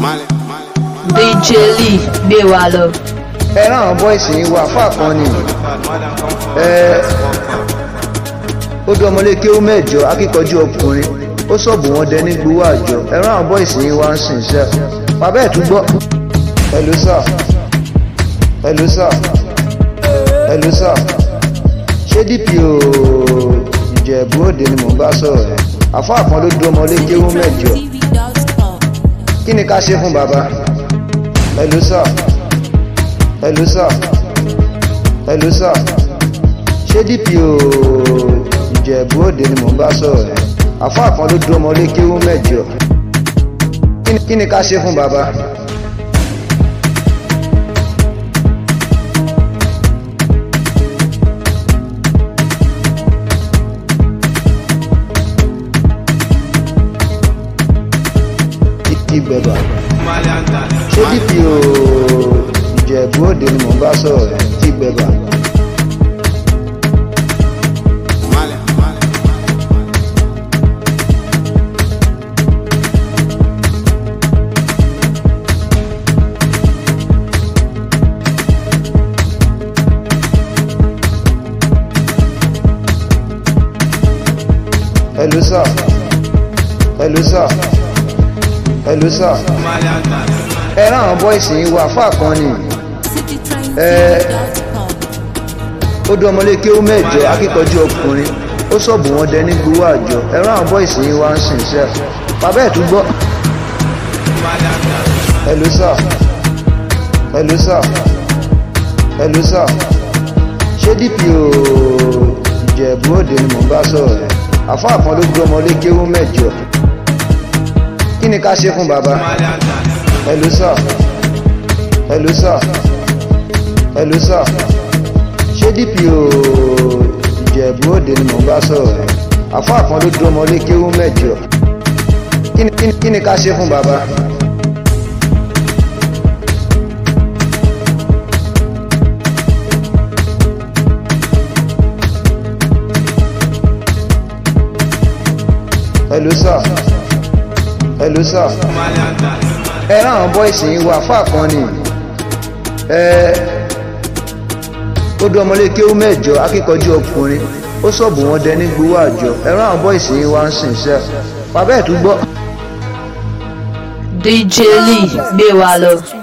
DJ Lee gbé wa lọ. ẹ rán àwọn bọ́ìsì yìí wá fún àkànni ẹ ó dún ọmọlé kéwú mẹ́jọ akíkanjú ọkùnrin ó sọ̀bù wọn dẹ ní gbowó àjọ ẹ rán àwọn bọ́ìsì yìí wá ń sìn sẹ́ bàbá ẹ̀ tún gbọ́ hello sir hello sir hello sir ṣé dpo ìjẹ̀bú òde ni mò ń bá sọ̀rọ̀ ẹ̀ àfọ́ àkàn ló dún ọmọlé kéwú mẹ́jọ kí ni ká ṣe fún bàbá hello sir hello sir hello sir ṣé dpo ìjẹ̀bú òde ni mò ń bá sọ̀rọ̀ ẹ̀ àfọ́ àkàn ló dún ọmọlé kéwú mẹ́jọ kí ni- kí ni ká ṣe fún bàbá. ìgbẹ̀bà ṣé dpo ìjẹ̀bú òde ni mò ń bá sọ̀rọ̀ ẹ̀ ìgbẹ̀bà hello sir hello sir hello sir ẹ rán àwọn bọ́ìsì yìí wá fún àkànni ẹ ó dún ọmọlé kéwú mẹ́jọ akíkanjú ọkùnrin ó sọ̀bù wọn dẹ ní gbowó àjọ ẹ rán àwọn bọ́ìsì yìí wá ń sìn sẹ́ bàbá ẹ̀ tún gbọ́ hello sir hello sir hello sir ṣé dpo ìjẹ̀bú òde ni mò ń bá sọ̀rọ̀ ẹ̀ àfọ́ àkàn ló dún ọmọlé kéwú mẹ́jọ kí ni ká ṣe fún bàbá hello sir hello sir hello sir ṣé dpo ìjẹ̀bú òde ni mò ń bá sọ̀rọ̀ ẹ̀ àfọ́ àkàn ló dún ọmọlé kéwú mẹ́jọ kí ni- kí ni- kí ni ká ṣe fún bàbá. hello sir hello sir ẹ rán àwọn bọ́ìsì yìí wá fún àkànni ẹ ó dún ọmọlé kéwú mẹ́jọ akíkanjú ọkùnrin ó sọ̀bù wọn dẹ ní gbowó àjọ ẹ rán àwọn bọ́ìsì yìí wá ń sìn sẹ́ bàbá ẹ̀ tún gbọ́ DJ Lee gbé wa lọ.